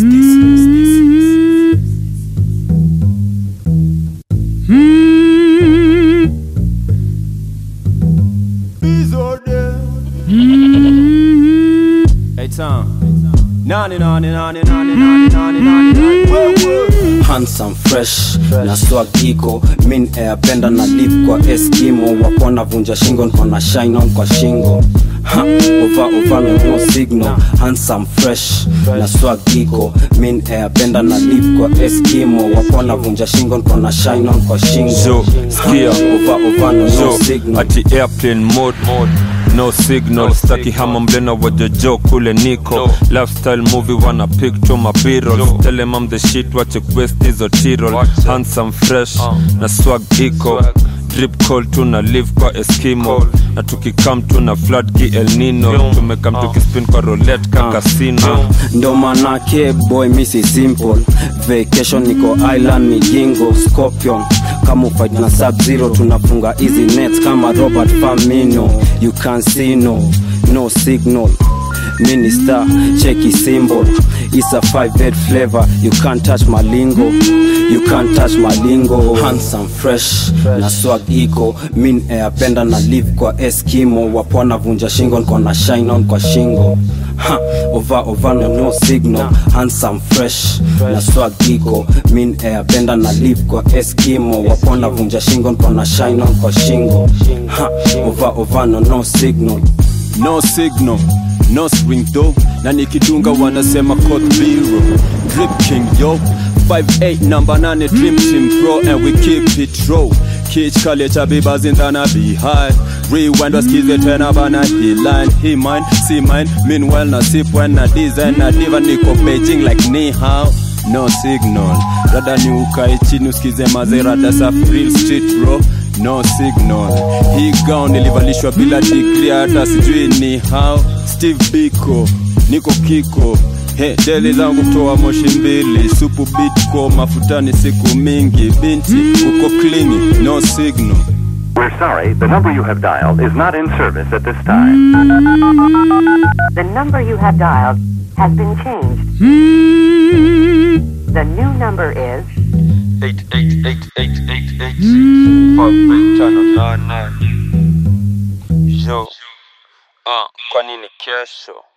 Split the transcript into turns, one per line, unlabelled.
Hey Tom. Nani nani nani nani nani nani nani nani.
handsome fresh na swag iko min airpenda na lip kwa eskimo wapona vunja shingo nkona shine on kwa shingo Ha, ova ova no no signal handsome fresh na swag iko min airpenda na lip kwa eskimo wapona vunja shingo nkona shine on kwa shingo
Zo, skia.
Ha, ova ova no no
so
signal
ati airplane mode no signal staki hama mlena wajojo kule niko lifestyle movie wana picture mabirol tell them I'm the shit wache quest hizo tirol handsome fresh na swag iko drip call tu na live kwa eskimo na tukikam tu na flood ki el nino tumekam tukispin kwa roulette ka casino
ndo manake boy misi simple vacation niko island migingo scorpion kama ufight na sub zero tunafunga easy net kama robert famino you can see no no signal minister cheki symbol it's a five bed flavor you can't touch my lingo you can't touch my lingo handsome fresh na swag iko min airpenda na live kwa eskimo wapona vunja shingo nko na shine on kwa shingo ha, ova ova no no signal handsome fresh na swag iko min airpenda na live kwa eskimo wapona vunja shingo nko na shine on kwa shingo ha, ova ova no no signal
No signal, no spring though na nikidunga wanasema code zero drip king yo 58 number 8 dream team bro and we keep it raw Kich kale cha bibas in tana be high Rewind wasikize tena bana he line He mine, see mine Meanwhile na sip when na design na diva niko Beijing like ni hao No signal Rada ni ukae chini usikize mazerada safi real street bro no signal hii gown nilivalishwa bila degree hata sijui ni how steve biko niko kiko He, deli zangu kutoa moshi mbili supu bitko mafutani siku mingi binti uko klini no signal
We're sorry, the number you have dialed is not in service at this time.
The number you have dialed has been changed. The new number is
yo ah, kwa nini kesho